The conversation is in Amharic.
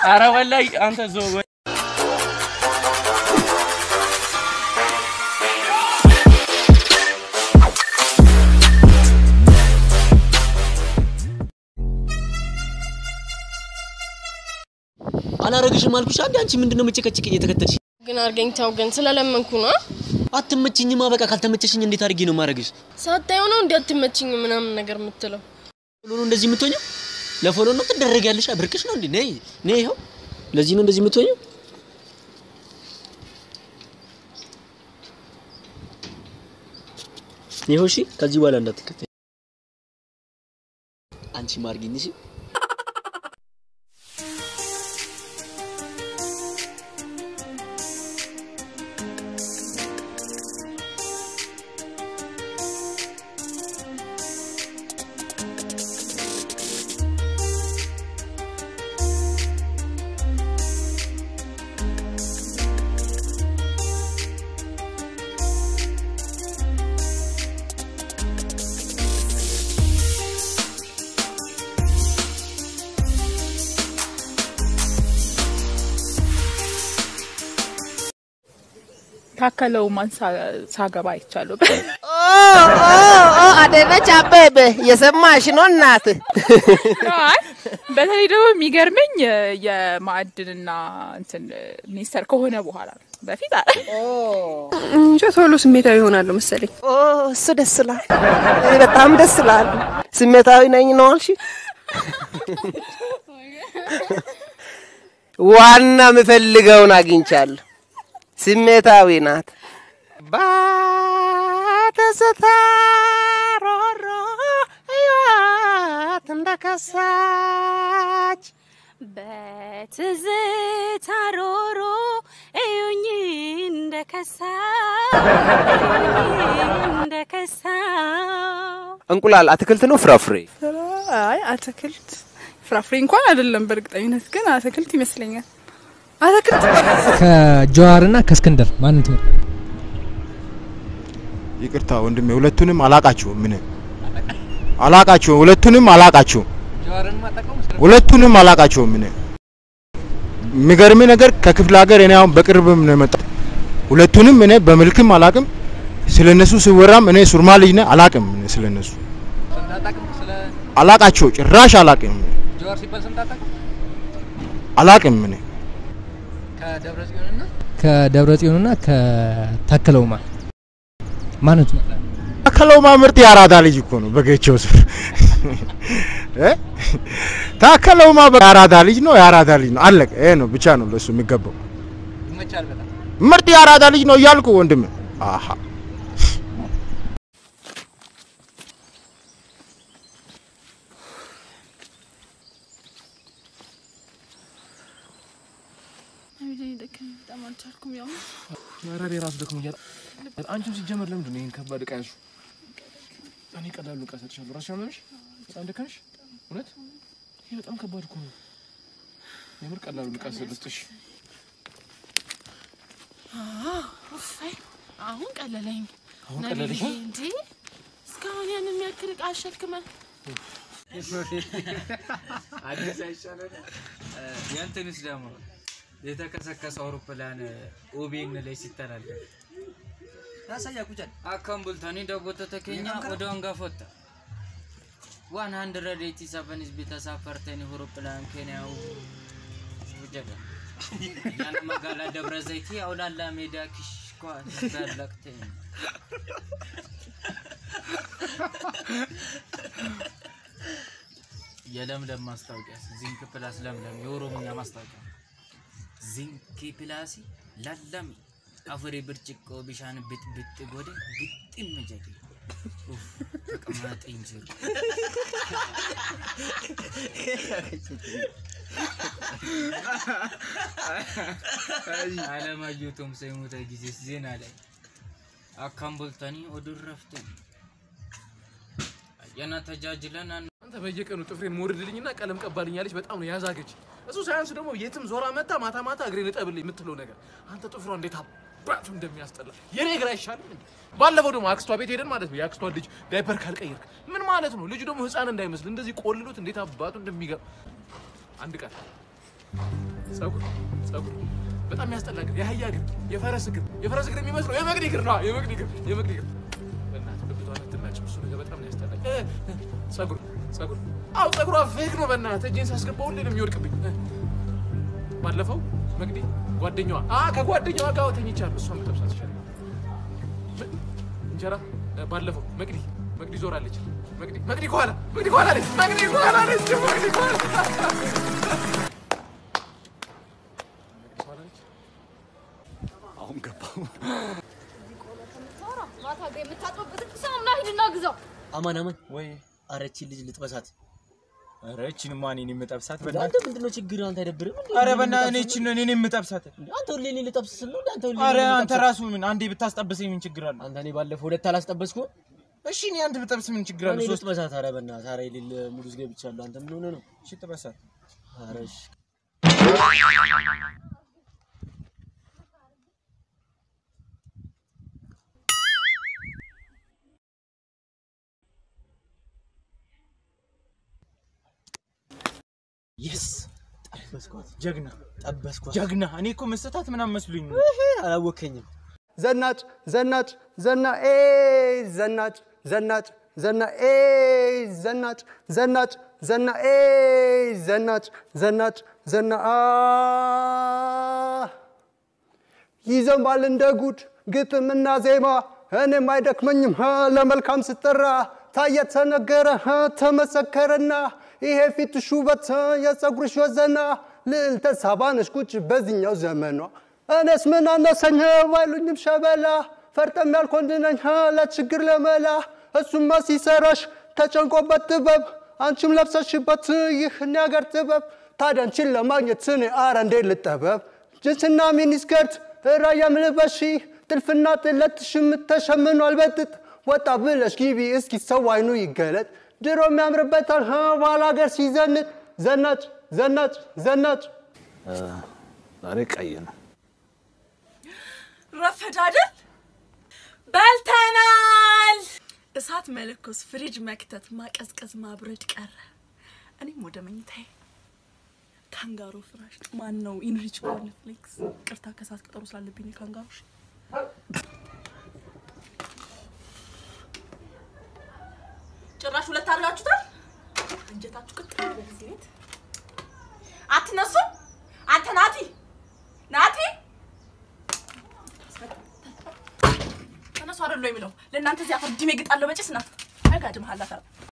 ኧረ ወላሂ አንተ ዞ አላረግሽም አልኩሽ። አንዴ አንቺ ምንድነው መጨቀጭቅ እየተከተልሽ? ግን አድርገኝ ተው። ግን ስለለመንኩ ነው። አትመችኝማ። በቃ ካልተመቸሽኝ እንዴት አድርጌ ነው ማረግሽ? ሳታየው ነው እንዴ አትመችኝ ምናምን ነገር የምትለው? ፎሎ ነው እንደዚህ የምትሆኘው? ለፎሎ ነው ትደረጊያለሽ? ብርቅሽ ነው እንዴ? ነይ ነይ፣ ይኸው ለዚህ ነው እንደዚህ የምትሆኘው? ይኸው እሺ፣ ከዚህ በኋላ እንዳትከተይ አንቺ ማርጊኝ እሺ። ታከለው ማን ሳገባ አይቻለሁ። አደረች አበበ የሰማሽ ነው እናት። አይ በተለይ ደግሞ የሚገርመኝ የማዕድንና እንትን ሚኒስተር ከሆነ በኋላ ነው። በፊት አ- እንጃ ቶሎ ስሜታዊ ይሆናለሁ መሰለኝ። ኦ እሱ ደስ ይላል፣ እኔ በጣም ደስ ይላል። ስሜታዊ ነኝ ነው አልሽ? ዋና የምፈልገውን አግኝቻለሁ። ስሜታዊ ናት። ባተስታ ሮሮ ህይወት እንደከሳች በትዝታ ሮሮ እዩኝ እንደከሳ እንደከሳ እንቁላል አትክልት ነው ፍራፍሬ? አይ አትክልት ፍራፍሬ እንኳን አይደለም። በእርግጠኝነት ግን አትክልት ይመስለኛል። አትክልት ከጀዋርና ከእስክንድር ማንን ትመርጣለህ? ይቅርታ ወንድሜ፣ ሁለቱንም አላቃቸውም። ምን አላቃቸውም? ሁለቱንም አላቃቸውም። ሁለቱንም አላቃቸውም። ምን የሚገርም ነገር ከክፍለ ሀገር እኔ አሁን በቅርብም ነው የመጣሁት። ሁለቱንም እኔ በመልክም አላቅም። ስለነሱ ሲወራም እኔ ሱርማ ልጅ ነኝ አላቅም። እኔ ስለነሱ አላቃቸው ጭራሽ አላቅም። ጀዋር ሲባል ሰምተህ አታውቅም? አላቅም እኔ ከደብረ ጽዮንና ከታከለውማ ማንን ትመርጣለህ? ታከለውማ ምርጥ የአራዳ ልጅ እኮ ነው። በገቸው ስር እ ታከለውማ የአራዳ ልጅ ነው። የአራዳ ልጅ ነው። አለቀ። ይሄ ነው ብቻ ነው ለሱ የሚገባው። ይመቻል በጣም ምርጥ የአራዳ ልጅ ነው እያልኩ ወንድም አሃ በጣም አልቻልኩም። ያው ኧረ እኔ ራሱ ደክሞኛል። አንቺም ሲጀመር ለምንድን ነው ይሄን ከባድ ዕቃ ያዝሽው? እኔ ቀላሉ ዕቃ ሰጥሻለሁ። ራስሽ አመመሽ? በጣም ደከመሽ? እውነት ይሄ በጣም ከባድ እኮ ነው። የምር ቀላሉ ዕቃ ሰጥሽ። ኡፋይ አሁን ቀለለኝ። አሁን ቀለለሽ? ነቢዬ፣ እንዴ እስካሁን ያን የሚያክል ዕቃ አሸክመን አዲስ አይሻለን? የእንትንስ ደግሞ የተከሰከሰ አውሮፕላን ኦቤን ላይ ሲተላለፍ Rasa kujan. አካም ቡልታኒ ዳቦተ ተኬኛ ወደ አንጋፎታ ዋን ሀንድረድ ኤቲ ሰቨን ህዝብ ተሳፈርተን አውሮፕላን ኬንያው ጀጋ ያን መጋላ ደብረ ዘይት አውላላ ሜዳ ኪሽኳ ጋለቅተኝ የለምለም ማስታወቂያ ዚንክ ፕላስ ለምለም የኦሮምኛ ማስታወቂያ ዚንክ ፕላስ ለለም አፍሬ ብርጭቆ ቢሻን ብጥብጥ ጎደ ግጥም ጀዴ ኡፍ ተቀማጠኝ ጅሩ አለማየሁ ቶምሳ የሞተ ጊዜ ዜና ላይ አካም ቦልታኒ ኦዱር ረፍተን አየና ተጃጅለን አን አንተ በየቀኑ ጥፍሬን ሞርድልኝና ቀለም ቀባልኝ ያለች በጣም ነው ያዛገች። እሱ ሳያንስ ደግሞ የትም ዞራ መታ ማታ ማታ እግሬን እጠብልኝ የምትለው ነገር አንተ ጥፍሯ እንዴት አባቱ እንደሚያስጠላ የኔ እግር አይሻልም እንዴ? ባለፈው ደግሞ አክስቷ ቤት ሄደን ማለት ነው የአክስቷ ልጅ ዳይፐር ካልቀየርክ ምን ማለት ነው? ልጁ ደግሞ ህፃን እንዳይመስል እንደዚህ ቆልሎት እንዴት አባቱ እንደሚገባ አንድ ቀን ጸጉር ጸጉር በጣም የሚያስጠላ እግር፣ የአህያ እግር፣ የፈረስ እግር፣ የፈረስ እግር የሚመስለው የመግድ እግር ነው። የመግድ እግር፣ የመግድ እግር። በእናትህ ብብቷን አትናጭም። እሱ ነገር በጣም ነው ያስጠላኝ። እ፣ እ፣ ጸጉር ጸጉር፣ አዎ ጸጉሯ ፌክ ነው። በእናትህ እጄን ሳስገባው ሁሌ ነው የሚወድቅብኝ። እ፣ ባለፈው መግዲ ጓደኛዋ አ ከጓደኛዋ ጋር ተኝቻለሁ። እሷን ብጠብሳት ይሻላል። ምን? እንጀራ እ፣ ባለፈው መቅዲ መቅዲ ዞራለች። መቅዲ መቅዲ ከኋላ መቅዲ ከኋላ አለች። መቅዲ ከኋላ አለች። መቅዲ ከኋላ አሁን ገባው። ማታ ጋር የምታጥበበትን ሳሙና ሂድና ግዛው። አማን አማን ወይ አረቺ ልጅ ልጥበሳት። ኧረ እቺን ማን እኔ የምጠብሳት አንተ ምንድነው ችግር? አንተ አይደብርም እንዴ? ኧረ በእናትህ እኔ እቺን እኔ የምጠብሳት አንተ ሁሌ እኔ ልጠብስ ስል ነው እንዴ? አንተ ሁሌ ኧረ እኔ አንተ ልጠብስ- ራሱ ምን አንዴ ብታስጠብሰኝ ምን ችግር አለ? አንተ እኔ ባለፈው ሁለት አላስጠበስኩም። እሺ እኔ አንድ ብጠብስ ምን ችግር አለ? እኔ ሶስት ልጥበሳት። ኧረ በእናትህ ኧረ የሌለ ሙድ ውስጥ ገብቻለሁ። አንተ ምን ሆነህ ነው? እሺ ጥበሳት። ኧረ እሺ የስ ጠበስኳት። ጀግና ጠበስኳት። ጀግና። እኔ እኮ መሰታት ምናምን መስሉኝ ነው። አላወከኝም። ዘናጭ ዘናጭ ዘና ኤ ዘናጭ ዘናጭ ዘና ኤ ዘናጭ ዘናጭ ዘና ኤ ዘናጭ ዘናጭ ዘና አ ይዘንባል እንደ ጉድ ግጥምና ዜማ እኔም አይደክመኝም ሀ ለመልካም ስጠራ ታየ ተነገረ ሀ ተመሰከረና ይሄ ፊትሽ ውበት ሀ የፀጉርሽ ወዘና ልዕልተ ሳባነሽ ቁጭ በዚህኛው ዘመኗ እኔስ ምን አነሰኝ ሀ ባይሉኝም ሸበላ ፈርጠም ያልኮንድነኝ ሀ ለችግር ለመላ እሱማ ሲሰራሽ ተጨንቆበት ጥበብ አንቺም ለብሰሽበት ይህን ያገር ጥበብ ታዲያ አንቺን ለማግኘት እኔ አረ እንዴት ልጠበብ ጅንስና ሚኒስከርት ራያም ልበሺ ጥልፍና ጥለትሽም ተሸምኗል በጥጥ ወጣ ብለሽ ግቢ እስኪ ሰው አይኑ ይገለጥ ድሮም ያምርበታል ሀ ባላገር ሲዘንጥ ዘናጭ ዘናጭ ዘናጭ ዛሬ ቀይ ነው። ረፈድ አይደል? በልተናል። እሳት መለኮስ፣ ፍሪጅ መክተት፣ ማቀዝቀዝ፣ ማብረድ ቀረ። እኔም ወደ መኝታዬ ካንጋሮ ፍራሽ ማን ነው ኢንሪች ኮርንፍሌክስ ቅርታ ከሰዓት ቀጠሮ ስላለብኝ ካንጋሮሽ ጭራሽ ሁለት አድርጋችሁታል። አንጀታችሁ ቅጥል ይበል እዚህ ቤት አትነሱም። አንተ ናቲ ናቲ ተነሱ አይደሉ የሚለው ለእናንተ እዚህ አፈር ድሜ ግጣለሁ በጭስ እናት አይጋድም ሀላፈር